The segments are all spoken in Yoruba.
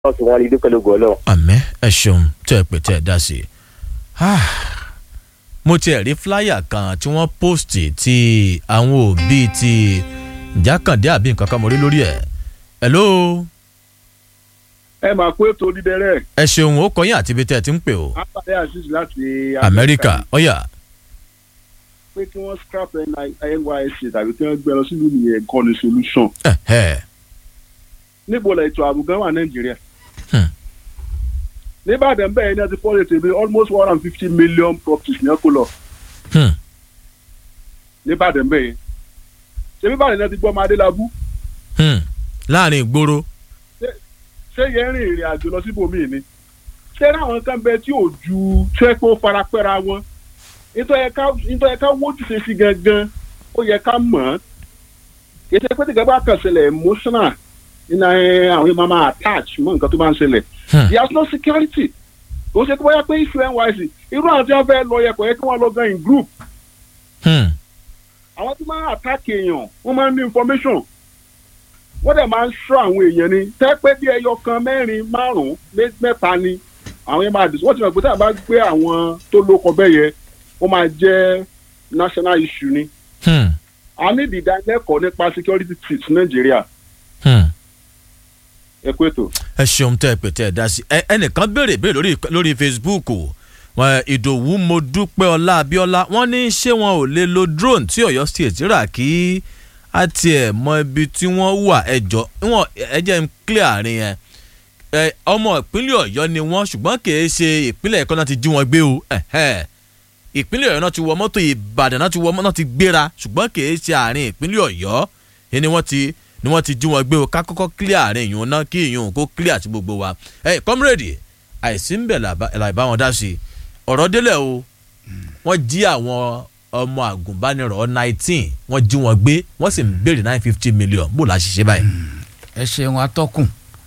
wọ́n sì wọ́n lè dúpẹ́ lógo ọlọ́run. àmẹ́ ẹ ṣeun tẹ́ ẹ pè tẹ́ ẹ dá sí i. Ah, mo tiẹ̀ rí fúláyà kan tí wọ́n póòstì tí àwọn òbí ti jákàndé àbí nǹkan kan mo rí lórí ẹ̀. hello ẹ máa kó ètò dídẹrẹ ẹ ṣeun ó kọyìn àti ibi tẹ́ ẹ ti ń pè o. apàdé azeez láti amẹ́ríkà ọ̀yà pé kí wọ́n scrap nysc tàbí kí wọ́n gbé lọ sílùú nìyẹn kọ́ ni solution ẹ̀hẹ́ níbo la ètò ààbò gan wà nàìjíríà Hmm. nìbàdàn bẹ́ẹ̀ ni a ti fọ́ ètò ìbí almost one hundred and fifty million properties ní ẹ̀kọ́ lọ hmm, nìbàdàn bẹ́ẹ̀ ṣé nìbàdàn náà ti gbọ́ ọmọ adélábù hmm. láàrin ìgboro ṣé yẹn rìn ìrìn àjò lọ síbòmíì ni ṣé ráwọn kan bẹ tí ò ju ṣé pé ó farapẹ́ra wọn nítorí ẹ ká wójú ṣe sí gangan ó yẹ ká mọ̀ ọ́n ètò ìpè tí gẹ́gẹ́ bá kàn ṣẹlẹ̀ emotional nínú ẹ, àwọn yẹn máa máa attach mọ́ nǹkan tó bá ń ṣẹlẹ̀ Hmm. there is no security kò ṣe pé bóyá pé issue nysc irú àwọn tí wọ́n fẹ́ lọ yẹ kò yẹ kí wọ́n lọ gan in group Hmm, àwọn tí máa ń attack èèyàn wọ́n máa ń ní information wọ́n dẹ̀ máa ń ṣọ́ àwọn èèyàn ni tẹ́ pé bí ẹyọ kan mẹ́rin márùn-ún mé- mẹ́ta ni àwọn yẹn máa dì wọ́n ti mọ̀ pé tí a bá gbé àwọn tó lóko bẹ́ẹ̀ yẹ ó máa jẹ́ national issue ni hmm, a ní ìdánilẹ́kọ̀ọ́ nípa security tips nàìjíríà hmm. ẹ kú ètò. ẹ ṣeun tẹ́ ẹ pè tẹ́ ẹ dá sí i. Ẹ- ẹnìkan béèrè béèrè lórí lórí facebook o wọn ìdòwú mo dúpẹ́ ọlá abíọ́lá wọ́n ní ṣé wọn ò lè lo drone tí ọ̀yọ́ state rà kí á tiẹ̀ mọ ibi tí wọ́n wà ẹjọ́ wọn ẹ jẹ́ ń clear àárín yẹn ẹ ọmọ ìpínlẹ̀ ọ̀yọ́ ni wọ́n ṣùgbọ́n kì í ṣe ìpínlẹ̀ ẹ̀kọ́ náà ti jí wọn gbé o ẹ̀hẹ́. ìpínlẹ̀ ọ̀yọ́ náà ti wọ mọ́tò ìbàdàn náà ti wọ náà ti gbéra ṣùgbọ́n kì í ṣe àárín ìpínlẹ̀ ọ̀yọ́ ni wọ́n ti ni wọ́n ti jí wọn gbé o ká kọ́kọ́ clear àárín ìyún náà kí ìyún kó clear àti gbogbo wa ẹ comrade àìsí ń bẹ̀ làbá wọn dá sí i ọ̀rọ̀ délẹ̀ o wọ́n jí àwọn ọmọ àgùnbánirọ̀ nineteen wọ́n jí wọn gbé wọ́n sì ń béèrè nine fifty million bó la ṣiṣẹ́ báyìí. ẹ ṣeun atọ́kùn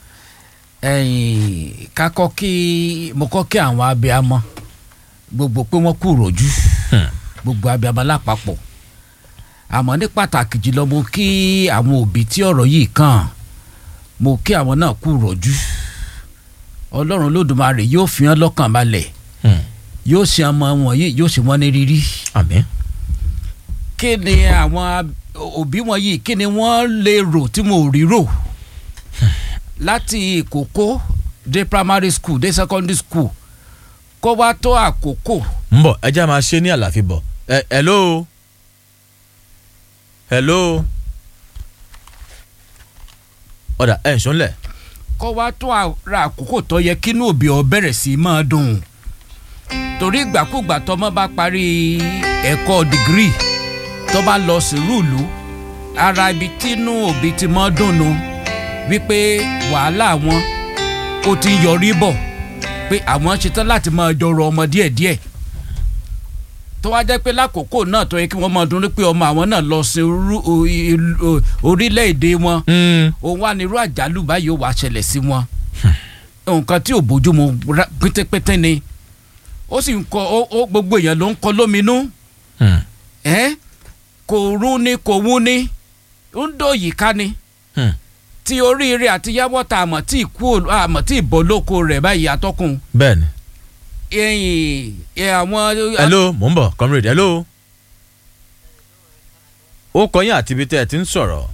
ẹ̀yìn kakọ́ kí mo kọ́ kí àwọn abiyamọ gbogbo pé wọ́n kú rọ̀jú Hmm. gbogbo abiyamọ lápapọ̀ àmọ́ ní pàtàkì jùlọ mo kí àwọn òbí tí ọ̀rọ̀ yìí kàn mo kí àwọn náà kú rọ̀jú ọlọ́run lódùmarè yóò fi hàn lọ́kàn balẹ̀ Hmm. yóò ṣe ọmọ wọn yìí yóò ṣe wọ́n ní rírí àmín. kí ni àwọn ab- òbí wọn yìí kí ni wọ́n lè rò tí mo ò rí rò láti ìkókó dé primary school dé secondary school kó wá tó àkókò ń bọ̀ ẹ jẹ́ máa ṣe ní àlàfi bọ̀ ẹ hello hello ọ̀dà ẹ̀ ń sọ́nlẹ̀ kó wá tó ra àkókò tó yẹ kínú òbí ọ bẹ̀rẹ̀ sí í máa dùn torí ìgbàkúgbà tọmọ bá parí ẹ̀kọ́ dìgírì tó bá lọ sí rúùlù ara ibi tínú òbí ti máa dùn nu wípé wàhálà wọn ó ti ń yọrí bọ̀ pé àwọn ṣetán láti máa jọrọ ọmọ díẹ̀díẹ̀ tó wá jẹ́ pé lákòókò náà tó yẹ kí wọ́n máa dún pé ọmọ àwọn náà lọ sí orú- o- ìlú- o- orílẹ̀-èdè wọn òun wà nírú àjálù báyìí ó wàá ṣẹlẹ̀ sí wọn nǹkan tí ò bójúmu rá- pétépété ni ó sì ń kọ ó- ó gbogbo èèyàn ló ń kọ lóminú ẹ́ kò rún ni kò wún ni ń dòyìí ká ni tí oríire àti yáwọ́ tá àmọ̀ tí ìkú ò- àmọ̀ tí ìbọ̀ lóko rẹ̀ báyìí atọ́kùn bẹ́ẹ̀ ni ẹ̀yìn ẹ̀ àwọn hello mò ń bọ̀ comrade hello ó kọyìn àti ibi tẹ́ ẹ ti ń sọ̀rọ̀.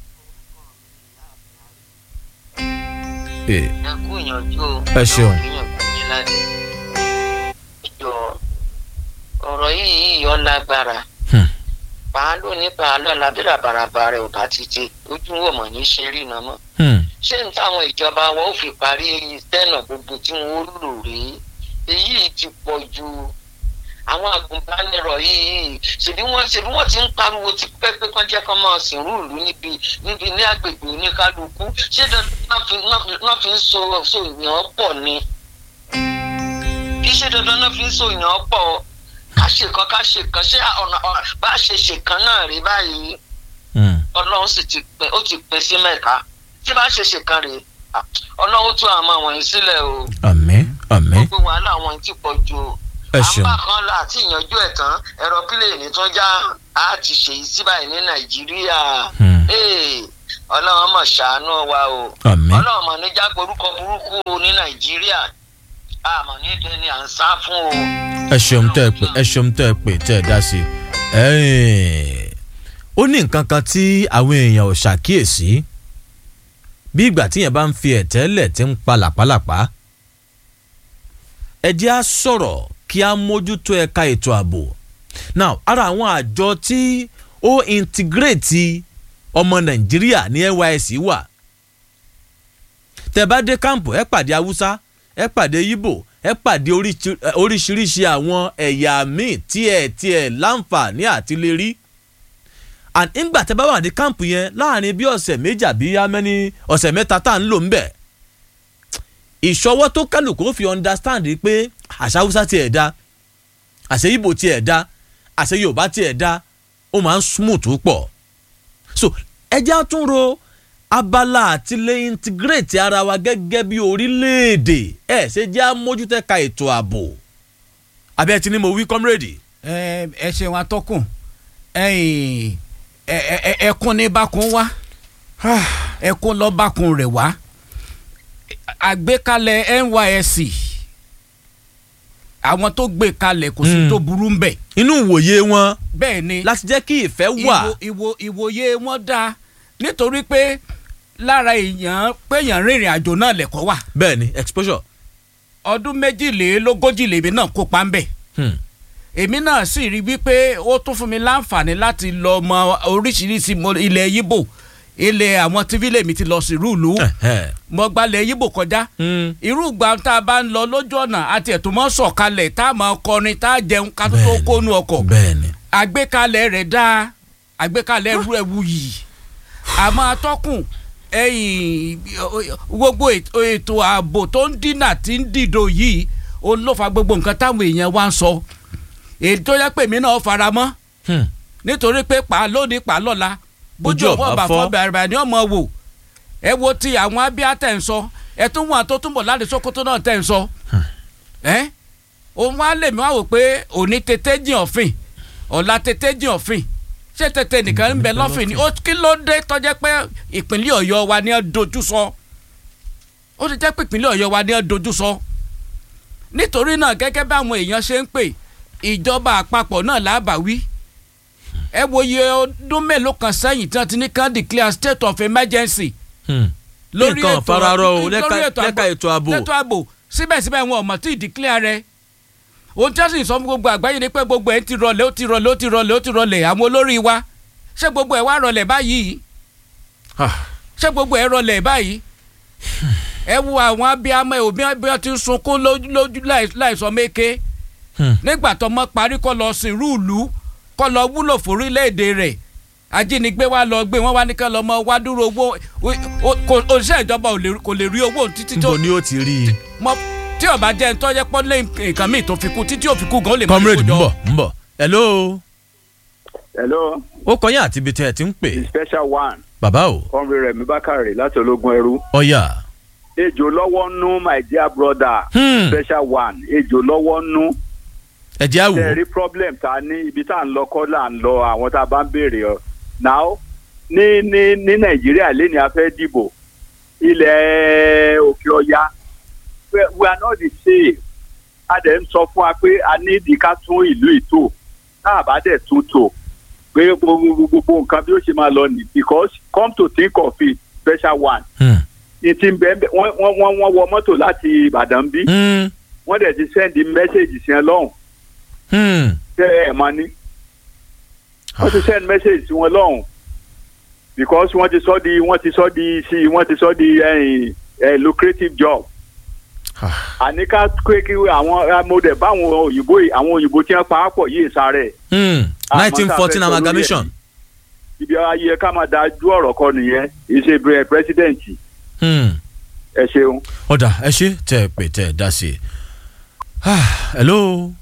Eh, ẹ kú ìyànjú o. Ẹ ṣeun. ìyànjú yín ládé. ìjọ ọ̀rọ̀ yìí yìí ọ lágbára. Hmm. pàálù ní pàálù alábẹ́rẹ́ àbàràbà rẹ̀ ò bá ti tè ojú wò mọ̀ ní ṣe rí iná mọ́. hmm, ṣé n táwọn ìjọba wọn ò fi parí tẹ́nà gbogbo tí wọ́n ó lò rí èyí ti pọ̀ ju àwọn agùnbánirọ̀ yìí ṣèbí wọ́n ṣèbí wọ́n ti ń pariwo ti pẹ́ pé kán jẹ́ kán máa sìnrú ìlú níbi níbi ní agbègbè oníkálukú ṣé dandan náà fi náà fi- náà fi ń so so ìyàn pọ̀ ni kì í ṣe dandan náà fi ń so ìyàn pọ̀ ká ṣe kan ká ṣe kan ṣé ọ̀nà ọ̀nà bá a ṣe ṣe kan náà rí báyìí hmm. ọlọ́run sì ti pín ó ti pín sí mẹ́ta tí bá ṣe ṣe kan rèé ah, ọlọ́run ó tún àwọn wọ̀nyí sílẹ̀ o àmín àmín gbogbo wàhálà wọn ti pọ̀ ju o ẹ ṣeun àmbá kan là àti ìyanjú ẹ̀ tán ẹ̀rọ pílẹ̀nì tó já a ti ṣèyí sí báyìí ní nàìjíríà Hmm. Ee, ọlọ́run mọ̀ ṣàánú wa o àmín ọlọ́run mọ̀ níjà porúkọ burúkú o ní nàìjíríà àmọ́ ní tẹ́ni à ń sá fún o. ẹ ṣeun tẹ́ ẹ pè ẹ ṣeun tẹ́ ẹ pè tẹ́ ẹ dá sí i ó ní nǹkan kan tí àwọn èèyàn ò ṣàkíyèsí bí ìgbà tíyẹn bá ń fi ẹ̀tẹ́lẹ̀ tí ń pa làpálàpá ẹ jẹ́ á sọ̀rọ̀ kí á mójútó ẹ̀ka ètò ààbò now ara àwọn àjọ tí ó integrate ọmọ nàìjíríà ní nysc wà tẹ́ bá dé kámpù ẹ pàdé haúsá ẹ pàdé yíbò ẹ pàdé oríṣi- ẹ, oríṣiríṣi àwọn ẹ̀yà míì tí ẹ tí ẹ láǹfààní àti lè rí and ńgbà tẹ́ bá wà ní kámpù yẹn láàrin bí ọ̀sẹ̀ méjì àbí amẹ́ni ọ̀sẹ̀ mẹ́ta tá à ń lò ń bẹ̀ ìṣọwọ́ tó kálukú ó fi understand pé àṣà haúsá tiẹ̀ da àṣẹ ibo tiẹ̀ da àṣẹ yorùbá tiẹ̀ da ó máa ń smooth pọ̀ so ẹjẹ́ á tún ro abala àti lè integrate ara wa gẹ́gẹ́ bí orílẹ̀-èdè ẹ̀ ṣe jẹ́ àmójútẹ́ka ètò ààbò abẹ́ ti ní mo wí comrade. ẹ ẹ ṣeun atọ́kùn ẹ̀yìn, ẹ ẹ ẹ ẹkún ní bákun wá ẹkún lọ bákun rẹ̀ wá àgbékalẹ̀ nysc àwọn tó gbé kalẹ̀ kò sí Mm. tó burú ń bẹ̀ inú ìwòye wọn bẹ́ẹ̀ ni láti jẹ́ kí ìfẹ́ wà ìwò ìwò ìwòye wọn dáa nítorí pé lára èèyàn péèyàn rìnrìn àjò náà lẹ̀kọ́ wà bẹ́ẹ̀ ni exposure. ọdún méjìlélógójì lèmi náà kópa ń bẹ̀ Hmm. èmi náà sì rí wípé ó tún fún mi láǹfààní láti lọ mọ oríṣiríṣi mo- ilẹ̀ yíbò ilẹ̀ àwọn tífí lèmi ti lọ sí rúùlù Ẹ̀hẹ́. mo gbalẹ̀ yíbò kọjá Hmm. irú ìgbà tá a bá ń lọ lójú ọ̀nà àti ẹ̀tún mọ́ sọ̀kalẹ̀ tá a máa kọrin tá a jẹun ká tó tó Bẹ́ẹ̀ni. kónú ọkọ̀ bẹ́ẹ̀ ni. àgbékalẹ̀ rẹ̀ dáa àgbékalẹ̀ rú ẹ̀ wuyì àmọ́ atọ́kùn ẹ̀yìn gbogbo ètò ètò ààbò tó ń dínà tí ń dìdò yìí òun ló fa gbogbo nǹkan táwọn èèyàn wá ń sọ èyí tó yẹ pé èmi náà fara mọ́ Hmm. nítorí pé pa lónìí pa lọ́la bójú Bójú ọ̀bọ̀ ọ̀bá bá fọ́. fọ́ bẹ̀rẹ̀ ni ọmọ wò ẹ wo ti àwọn abíá tẹ̀ ń sọ ẹ tún wọn tó túnbọ̀ láti Sókótó náà tẹ̀ ń sọ ẹ òun wá lè mí wá wò pé òní tètè jìn ọ̀fìn ọ̀la tètè jìn ọ̀fìn ṣé tètè nìkan ń bẹ lọ́fìn ni ó kí ló dé tó jẹ́ pé ìpínlẹ̀ Ọ̀yọ́ wa ni ẹ dojú sọ ó ti jẹ́ pé ìpínlẹ̀ Ọ̀yọ́ wa ni ẹ dojú sọ nítorí náà gẹ́gẹ́ bí àwọn èèyàn ṣe ń pè ìjọba àpapọ̀ náà lábàáwí ẹ wo iye ọdún mélòó kan sẹ́yìn tí wọ́n ti ní kán declare state of emergency Hmm. lórí nǹkan ètò fararọ o lórí lẹ́ka ètò lẹ́ka ètò ààbò. ètò ààbò síbẹ̀síbẹ̀ wọn ò mọ̀ tí ì declare rẹ̀ ohun tí wọ́n sì sọ fún gbogbo àgbáyé ni pé gbogbo ẹ̀ ti rọlẹ̀ ó ti rọlẹ̀ ó ti rọlẹ̀ ó ti rọlẹ̀ àwọn olórí wa ṣé gbogbo ẹ̀ wá rọlẹ̀ báyìí Ah. ṣé gbogbo ẹ̀ rọlẹ̀ báyìí ẹ wo àwọn abiyamọ ẹ òbí bí wọ́n ti ń sunkún lójú lójú láì- láìsọ méke Hmm. nígbà tó mọ parí kọ́ lọ sin rúùlù kọ́ lọ wúlò fórílẹ̀-èdè rẹ̀ ajínigbé wa lọ gbé wọn wá ní ká lọ mọ wá dúró owó o- o- kò- òṣìṣẹ́ ìjọba ò lè- kò lè rí owó títí tó níbo ni ó ti rí i. mọ tí ó bá jẹ́ ń tọ́jẹ́ pọ́ lé nǹkan míì tó fi kú títí ó fi kú gan ó lè má comrade kó ń jọ. bọ̀ ń bọ̀ hello hello ó kọ́ yín àti ibi tẹ́ ẹ ti ń pè the special one bàbá o kọ́nrin rẹ̀ mi bákàrẹ̀ láti ológun ẹrú ọ̀yà. ejò lọ́wọ́ nú my dear brother Hmm. special one ejò lọ́wọ́ nú ẹ jẹ́ àwò. tẹ̀rí problem ta ní ibi tá à ń lọ kọ́ là ń lọ àwọn tá a bá ń béèrè ọ now ní ní ní nàìjíríà lẹ́ni a fẹ́ dìbò ilẹ̀ òkè ọya we we are not the same a dẹ̀ ń sọ fún wa pé a ní ìdí ká tún ìlú ìtò tá a bá dẹ̀ tún tò pé gbogbo gbogbo nǹkan bí ó ṣe máa lọ nì because come to think of it special one Hmm. ní ti ń bẹ́ẹ̀ bẹ́ẹ̀ wọ́n wọ́n wọ́n wọ́n wọ mọ́tò láti ìbàdàn bí Hmm. wọ́n dẹ̀ ti sẹ́ndì mẹ́sẹ̀gì sí ẹ lọ́hùn Hmm. tẹ ẹ mọ ni wọ́n ti send message sí wọn lọ́hùn because wọ́n ti sọ di wọ́n ti sọ di sí wọ́n ti sọ di ẹ̀yìn ẹ̀ lucrative job àní ká pé kí àwọn amọ̀dẹ̀ báwọn òyìnbó yìí àwọn òyìnbó tí wọ́n pa á pọ̀ yìí sáré Hmm. Àmọ́ nineteen tá a fourteen fẹ́ sọ lórí amalgamation. ibi ayé ká máa dájú ọ̀rọ̀ kan nìyẹn ìṣe bẹ̀rẹ̀ president Hmm. ẹ ṣeun. ọ̀dà ẹ ṣe tẹ́ ẹ pè tẹ́ ẹ dá sí i. Ah, hello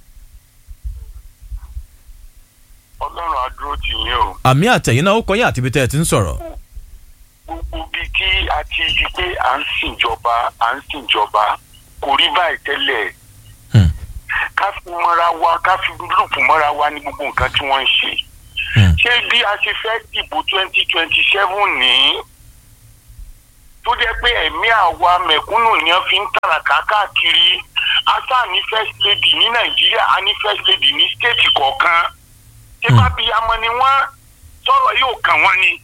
ọlọ́run á dúró tì yín o àmì àtẹ̀yìn náà ó kọ́ yín àti ibi tẹ́ ẹ ti ń sọ̀rọ̀. gbogbo bíi tí a ti rí pé à ń sìnjọba à ń sìnjọba kò rí báyìí tẹ́lẹ̀ Hmm. ká fi mọ́ra wa ká fi lùpù mọ́ra wa ní gbogbo nǹkan tí wọ́n ń ṣe Hmm. ṣé bí a ṣe fẹ́ dìbò twenty twenty seven ní tó jẹ́ pé ẹ̀mí àwa mẹ̀kúnnù ni wọ́n fi ń tàràkà káàkiri asa ní first lady ní nàìjíríà a ní first lady ní stéètì kọ̀ọ̀kan ṣé bá bí amọ ni wọ́n sọ̀rọ̀ yóò kàn wọ́n ni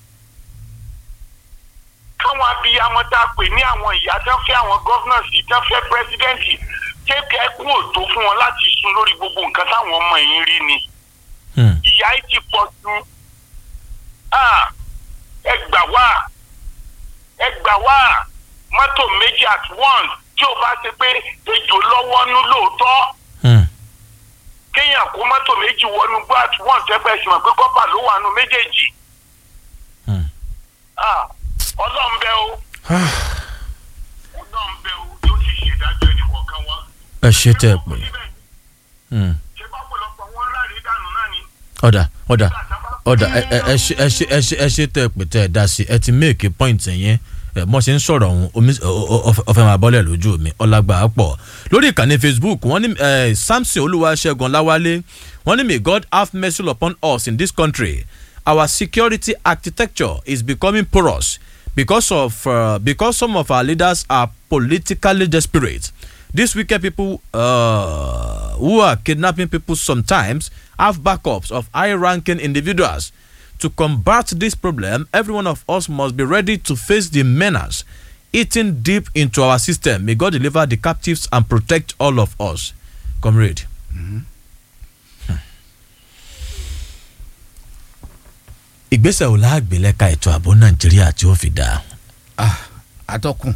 káwọn abiyamọ tá a pè ní àwọn ìyá tán fẹ́ àwọn gọ́fúnà sí tán fẹ́ pírẹsidẹ́ǹtì ṣé kẹ́kún òtó fún wọn láti sun lórí gbogbo nǹkan táwọn ọmọ yìí rí ni Hmm. ìyá yìí ti pọ̀ jù Ah, ẹ gbà wá ẹ gbà wá mọ́tò méjì at once tí o bá ṣe pé ejò lọ́wọ́ nú lóòótọ́ Hmm. kéèyàn kó mọ́tò méjì wọnú gbọ́ at once ẹgbẹ́ sì mọ̀ pé kọ́pà ló wà nú méjèèjì Hmm. Ah, ọlọ́run bẹ́ o ọlọ́run bẹ́ o yóò sì ṣèdájọ́ ẹnì kọ̀ọ̀kan wọn. ẹ ṣe tẹ ẹ pé Hmm. ṣé bá pọ̀lọpọ̀ wọn láre dànù náà ni. ọ̀dà ọ̀dà ọ̀dà ẹ ẹ ẹ ṣe ẹ ṣe ẹ ṣe ẹ ṣe tẹ ẹ pé tẹ ẹ dá sí ẹ ti méèkì pọ́ìntì yẹn ẹ mọ̀ ṣe ń sọ̀rọ̀ ọ̀hún omi ọ̀fẹ́ máa bọ́lẹ̀ lójú mi ọlágbà á pọ̀ lórí ìkànnì facebook wọ́n ní eh, samson olúwaṣẹ́gun láwálé wọ́n ní may god have mercy upon us in this country our security architecture is becoming porous because of uh, because some of our leaders are politically desperate these wicked people uh, who are kidnapping people sometimes have backups of high-ranking individuals. To combat this problem, every one of us must be ready to face the menace eating deep into our system. May God deliver the captives and protect all of us. Comrade. Hmm. ìgbésẹ̀ wo láàgbé lẹ́ka ètò ààbò nàìjíríà tí ó fi dáa. Ah, atọ́kùn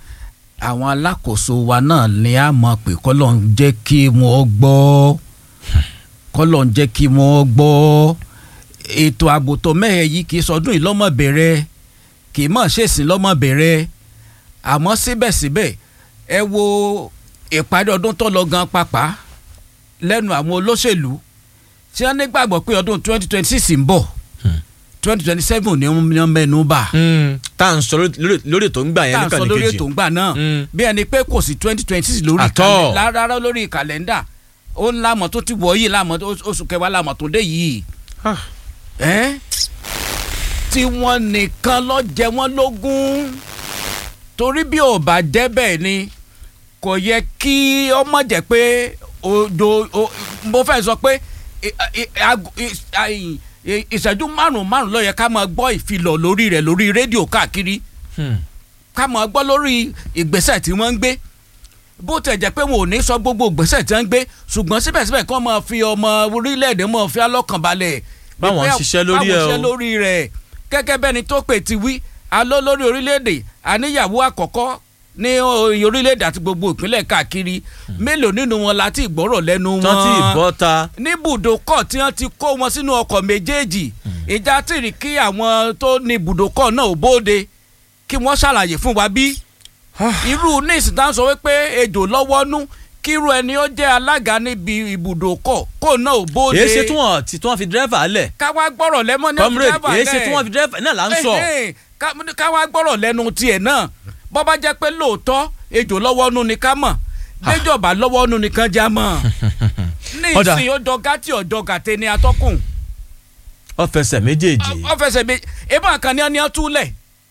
àwọn alákòóso wa náà ni a mọ̀ pé kọ́lọ̀ ń jẹ́ kí wọ́n gbọ́ kọ́lọ̀ ń jẹ́ kí wọ́n gbọ́ ètò ààbò tó mẹ́hẹ̀ yìí kì í sọdún yìí lọ́mọ bẹ̀rẹ̀ kì í mọ̀ ṣèṣin lọ́mọ bẹ̀rẹ̀ àmọ́ síbẹ̀síbẹ̀ ẹ wo ìparí ọdún tó lọ gan pàpà lẹ́nu àwọn olóṣèlú tí wọ́n nígbàgbọ́ pé ọdún twenty twenty six ń bọ̀ twenty twenty seven ni wọ́n mẹ́nu bà tá à ń sọ lórí- lórí ètò ń gbà yẹn tá à ń níkànnì sọ lórí kejì. ètò ńgbà náà Mm. bí ẹni pé kò sí twenty twenty six lórí At all. kàlẹ́- rárá lórí kàlẹ́ndà ó ń lámọ̀ tó ti wọ̀ yìí lámọ̀ tó- oṣù kẹwàá lámọ̀ tó dé yìí Ah. ẹ́ tí wọ́n nìkan lọ jẹ wọ́n lógún torí bí ò bá jẹ́ bẹ́ẹ̀ ni kò yẹ kí ọmọ jẹ́ pé odo o- mo fẹ́ sọ pé i- i- ag- i- ai- i- ìṣẹ́jú márùn-ún márùn-ún ló yẹ ká máa gbọ́ ìfilọ̀ lórí rẹ̀ lórí rédíò káàkiri Hmm. ká máa gbọ́ lórí ìgbésẹ̀ tí wọ́n ń gbé bó tẹ̀ jẹ́ pé wọn ò ní sọ gbogbo ìgbésẹ̀ tí wọ́n ń gbé ṣùgbọ́n síbẹ̀síbẹ̀ kí wọ́n máa fi ọmọ orílẹ̀-èdè máa fi alọ́kànbalẹ̀. Báwọn ń Pé ṣiṣẹ́ lórí ẹ̀ báwọn o. ṣiṣẹ́ lórí rẹ̀ gẹ́gẹ́ bẹ́ni tó pè ti wí alọ́ lórí orílẹ̀-èdè àníyàwó àkọ́kọ́ ní oyè orílẹ̀-èdè àti gbogbo ìpínlẹ̀ káàkiri mélòó nínú wọn láti ìgbọ́rọ̀ lẹ́nu wọn tán tí ìbọn ta. ní ibùdókọ̀ tí wọ́n ti kó wọn sínú ọkọ̀ méjèèjì ìjà tí rí kí àwọn tó ní ibùdókọ̀ náà ò bóde kí wọ́n ṣàlàyé fún wa bí irú ní ìsìtá sọ wípé ejò lọ́wọ́ nú kí irú ẹni ó jẹ́ alága níbi ibùdókọ̀ kó náà ò bóde èyí ṣe tí wọ́n tí wọ́n fi dírẹ́fà lẹ̀. káwá gbọ́rọ̀ lẹ́mọ́ ní comrade driver èyí ṣe lẹ̀. tí wọ́n fi dírẹ́fà náà là ń sọ. Ẹhẹ́n, ká- káwá gbọ́rọ̀ lẹ́nu tiẹ̀ náà bọ́ bá jẹ́ pé lóòótọ́ ejò lọ́wọ́ nú ni ká mọ̀ déjọba lọ́wọ́ nú ni kan já mọ̀ ní Ọ̀dà. ìsìn ó dọ́gá tí ọ̀dọ́ gàtẹ́ ni atọ́kùn ọ fẹsẹ̀ méjèèjì. ọ̀fẹsẹ̀ mi ebá kan ní ọ́nìyàn túlẹ̀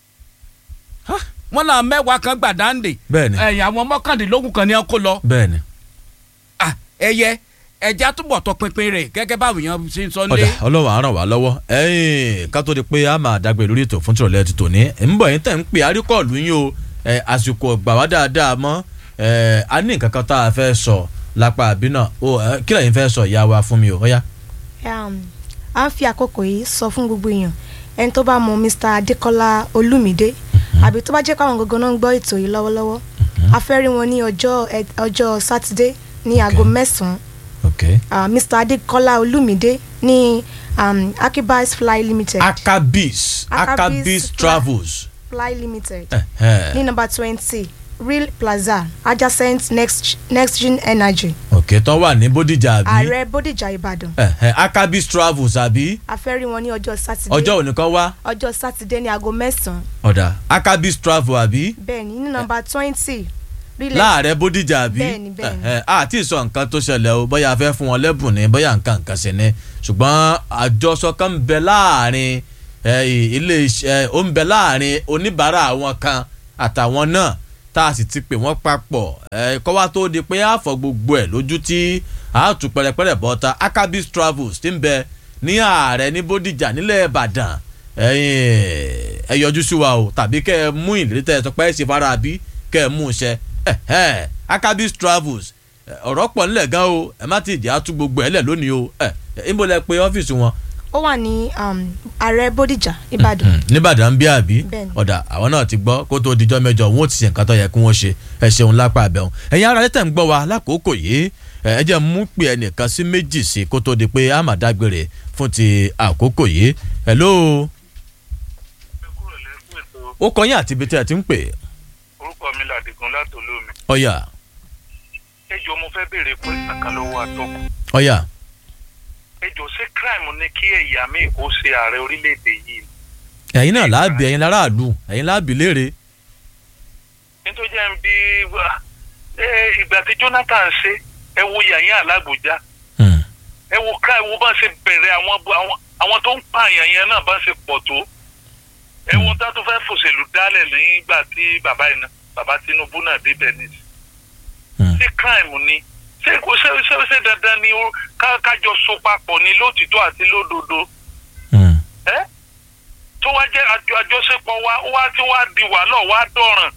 wọ́n náà mẹ́wàá kan gbàdáǹdè Bẹ́ẹ̀ni. ẹ̀yìn àwọn mọ́kàndínlógún kan ní ọ́n kó lọ bẹ́ẹ̀ni. Ah, ẹyẹ ẹja túbọ̀ tọpinpin rẹ̀ gẹ́gẹ́ báwọn èèyàn ṣe ń sọ ọ̀dà nílé ọlọ́wọ́ á ràn wá lọ́wọ́ ẹ̀yìn ká tó di pé a máa dàgbé lórí ètò fún tìrọ̀lẹ́ ti tòní ń bọ̀ yín tẹ̀ ń pè àríkọ̀lù yín o ẹ̀, àsìkò gbà wá dáadáa mọ́ ẹ̀, a ní nǹkan kan tá a fẹ́ sọ lápá àbí náà o ẹ̀, kí lẹ́yìn fẹ́ sọ ìyá wa fún mi o ọ̀yá. um, a ń fi àkókò yìí sọ fún gbogbo èèyàn ẹni tó bá mọ mr adekola olumide àbí tó bá jẹ́ káwọn gangan náà ń gbọ́ ètò yìí lọ́wọ́lọ́wọ́ a fẹ́ rí wọn ní ọjọ́ ẹ- ọjọ́ sátidé ní aago mẹ́sàn-án ok uh, mr adekola olumide ní um, akibas fly limited akabis akabis Akabis travels. fly limited Ẹ̀hẹ́. ní number twenty real plaza adjacent next next gen energy ok tó wà ní bódìjà àbí. ààrẹ bódìjà ìbàdàn Ẹ̀hẹ́, akabis travels àbí. a fẹ́ rí wọn ní ọjọ́ sátidé ọjọ́ òní kan wá ọjọ́ sátidé ní aago mẹ́sàn-án ọ̀dà akabis travel àbí. bẹ́ẹ̀ni ní nọ́mbà twenty láàrẹ bódìjà àbí. Bẹ́ẹ̀ni, bẹ́ẹ̀ni. Ẹ̀hẹ́, àti ìsọ nǹkan tó ṣẹlẹ̀ o bóyá a fẹ́ fún wọn lẹ́bùn ni bóyá nǹkan nǹkan sí ni ṣùgbọ́n àjọsọ kan ń bẹ láàrin ẹ, ilé iṣẹ́ ó ń bẹ láàrin oníbàárà àwọn kan àtàwọn náà tá a sì ti pè wọ́n papọ̀ ẹ̀ kọ́ wá tó di pé àfọ̀ gbogbo ẹ̀ lójú tí àátú pẹ̀rẹ̀pẹ̀rẹ̀ bọ́ta akabis travels ti ń bẹ ní ààrẹ ní bódìjà nílẹ̀ ìbàdàn ẹ̀yin ẹ yọjú sí wa o tàbí kẹ́ ẹ mú ìlérí tẹ́ ẹ sọ pé ẹ ṣe fara bí kẹ́ ẹ mú un ṣẹ ẹ̀hẹ́ akabis travels ẹ̀, ọ̀rọ̀ pọ̀ nílẹ̀ gan o ẹ má ti jẹ́ àtú gbogbo ẹ̀ lẹ̀ lónìí o ẹ̀ ẹ̀ ń bọ̀ lẹ pé ọ́fíìsì wọn ó wà ní um, ààrẹ bódìjà ìbàdàn nìbàdàn bí àbí Bẹ́ẹ̀ni. ọ̀dà àwọn náà ti gbọ́ kó tó dijọ́ mẹ́jọ wọn ò ti ṣe nǹkan tó yẹ kí wọ́n ṣe ẹ ṣeun lápá abẹ́hùn ẹ̀yin ara tẹ̀ ń gbọ́ wa lákòókò yìí ẹ ẹ jẹ́ mú pé ẹnìkan sí méjì sí kó tó di pé a máa dágbére fún ti àkókò yìí hello ó kọ́ yín àti ibi tí ẹ ti ń pè orúkọ mi làdìgún látòlómi ọ̀yà ẹjọ mo fẹ́ béèrè pé àkàlọ́wọ́ àtọkù ọ̀yà ẹjọ ṣé crime ni kí ẹ̀yà míì kó ṣe ààrẹ orílẹ̀-èdè yìí ẹ̀yin náà láàbì ẹ̀yin láràlú ẹ̀yin láàbì léèrè nítorí jẹ́ ń bí wá ẹ ìgbà tí Jonathan ṣe ẹ wo yàyàn alágbòjá Hmm. ẹ wo ká ẹ wo bá ṣe bẹ̀rẹ̀ àwọn àwọn àwọn tó ń pààyàn yẹn náà bá ṣe pọ̀ tó ẹ wo tá tó fẹ́ fòṣèlú dálẹ̀ nígbà tí bàbá yìí náà bàbá Tinubu náà débẹ̀ ní Hmm. ṣé crime ni ṣé kò ṣe ṣe ṣe dandan ni ó- ká- kájọ so papọ̀ ní lótìtọ́ àti lódodo Hmm. ẹ tó wá jẹ́ àjọ àjọṣepọ̀ wa ó wá tí wá di wàhálà wá dọ̀ràn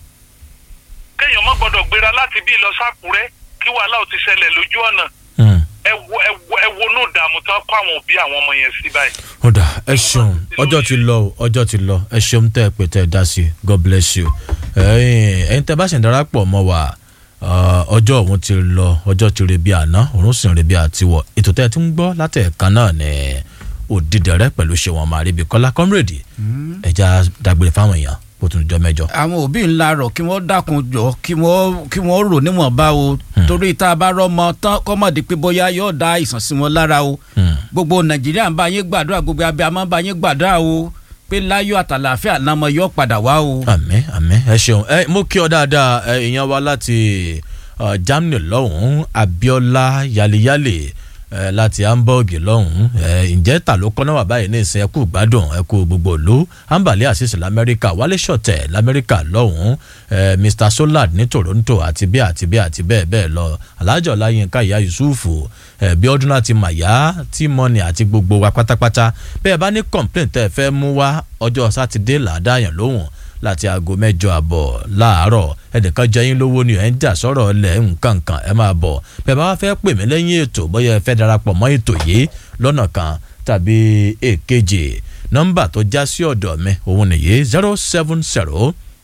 kéèyàn má gbọ́dọ̀ gbéra láti bí lọ sákúrẹ́ kí wàhálà ò ti ṣẹlẹ̀ lójú ọ̀nà Hmm. ẹ wo ẹ wo ẹ wo ní ìdààmú tán kó àwọn òbí àwọn ọmọ yẹn sí báyìí. ọ̀dà ẹ ṣeun ọjọ́ ti lọ o ọjọ́ ti lọ ẹ ṣeun tẹ́ ẹ pé tẹ́ ẹ dá sí i god bless you ẹ̀yin ẹ̀yin tẹ́ bá ṣe ń darapọ̀ mọ́ wa ah, ọjọ́ òun ti lọ ọjọ́ ti re bí àná òun sì ń re bí àtiwọ̀ ètò tẹ́ ẹ ti ń gbọ́ látẹ̀ẹ̀kan náà ní òdìdẹrẹ́ pẹ̀lú ṣéwọn màríbi kọ́lá comrade ẹja dágbére fáwọn èèyàn kó tún jọ mẹ́jọ. àwọn òbí ńlá rọ̀ kí wọ́n dákun jọ kí wọ́n kí wọ́n rò níwọ̀nba o torí tá a bá rọ́mọ tán kọ́mọ̀dé pé bóyá yóò da àìsàn sí wọn lára o Hmm. gbogbo nàìjíríà ń bá yín gbàdúrà gbogbo abẹ́ àmọ́ ń bá yín gbàdúrà o pé láyọ̀ àtàlàáfíà nàmọ yóò padà wá o. àmín àmín ẹ ṣeun ẹ mo kí ọ dáadáa ẹ ìyẹn wa láti uh, germany lọ́hùn-ún abiola yaliyale ẹ láti hamburg lọ́hùn-ún ẹ ǹjẹ́ ta ló kọ́ náà wà báyìí ní ìsìn ẹkú gbádùn ẹkú gbogbo ìlú ambali asisi lamẹ́ríkà wálé ṣọ̀tẹ̀ lamẹ́ríkà lọ́hùn-ún ẹ mr solar ní toronto àti bí àti bí àti bẹ́ẹ̀ bẹ́ẹ̀ lọ alájọ ọláyínká ìyá yusufu ẹ bí ọdún láti màyá tí mọ́ni àti gbogbo wa pátápátá bẹ́ẹ̀ bá ní complaint tẹ́ ẹ fẹ́ mú wá ọjọ́ sátidé làádáyàn lóhùn láti aago mẹ́jọ àbọ̀ láàárọ̀ ẹnìkan jẹ yín lówó ni ẹ̀ ń jà sọ̀rọ̀ ọ̀lẹ̀ nǹkan kan ẹ máa bọ̀ bẹ́ẹ̀ bá wá fẹ́ pè mí lẹ́yìn ètò bóyá ẹ fẹ́ darapọ̀ mọ́ ètò yìí lọ́nà kan tàbí èkejì nọ́mbà tó já sí ọ̀dọ̀ mi òun nìyí zero seven zero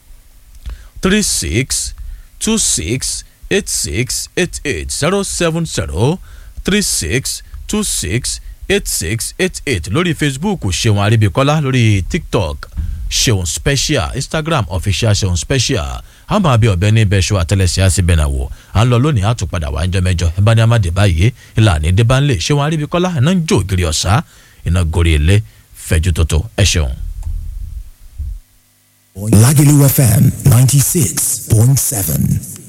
three six two six eight six eight eight zero seven zero three six two six eight six eight eight lórí facebook ṣeun aribikola lórí tiktok ṣeun special instagram official ṣeun special a máa bí ọbẹ̀ ní ibẹ̀ ṣọ àtẹlẹsẹ̀ àti bẹ̀nàwó à ń lọ lónìí àtúpadà wà ń jọ mẹ́jọ ẹ bá ní amáde báyìí ìlànà ìdẹ́bánlé ṣeun aribikola iná ń jó ògiri ọ̀sá iná gorí ilé fẹ̀jú tótó ẹ ṣeun. Lagelu FM 96.7.